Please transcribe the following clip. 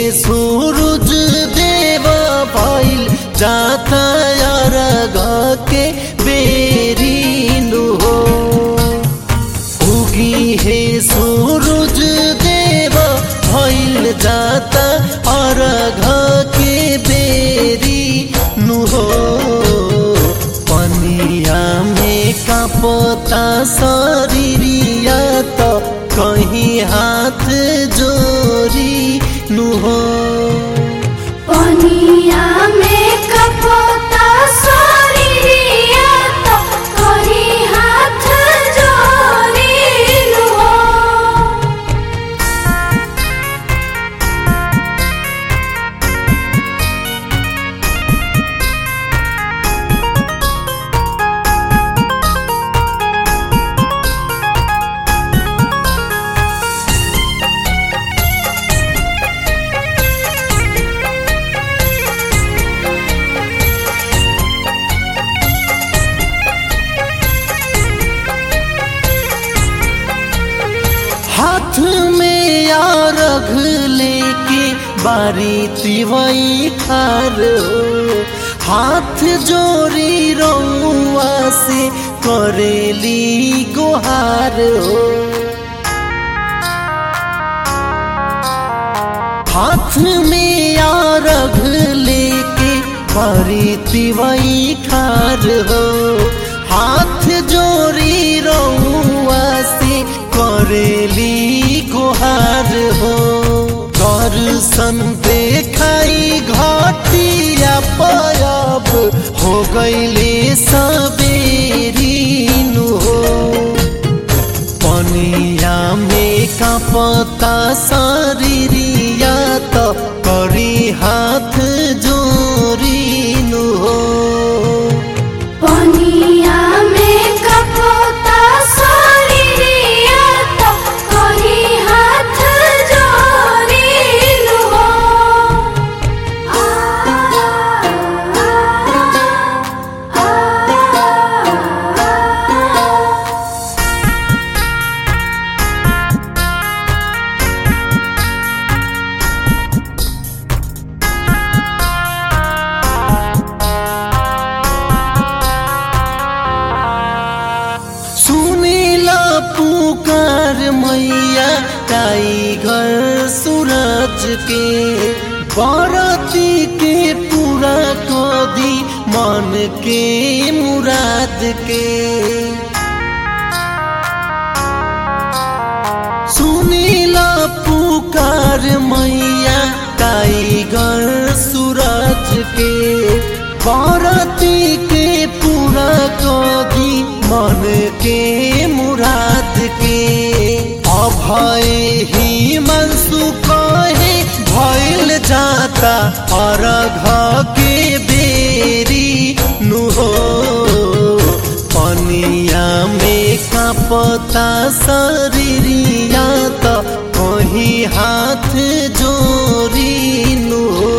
सूरज देव भइल जाता अरग के बेरिनु हो उगी हे सूरज देव भइल जाता अरघ के बेरी नु हो पनिया में कापता शरीरिया त कहीं हाथ जोरी नु हो पनिया में कपोता शरीरिया तो करी हाथ जोड़ी लो हाथ में रघ लेके बारी तिवई खार हो हाथ जोरी रउआ से करेली गोहार हो हाथ में रघ लेके बारी तिवई खार हो हाथ जोरी रउआ से करेली गोहार हो दर्शन देखाई घटिया पयब हो गईले सबेरी नु हो पनिया में कापता शरीरिया त करी हाथ जोरी नु हो पनिया में कपोता शरीरिया तो करी हाथ जोड़ी लो आ आ सुनीला पुकार मैया टाइगर सूरज के बरती के पूरा कदी मन के मुराद के सुनीला पुकार मैया टाइगर सूरज के बरती के पूरा कदी मन के मुराद के अभय ही मनसु कहे भइल जाता अरघ के बेरी नु हो पनिया में कापता शरीरिया त कहीं हाथ जोरी नु हो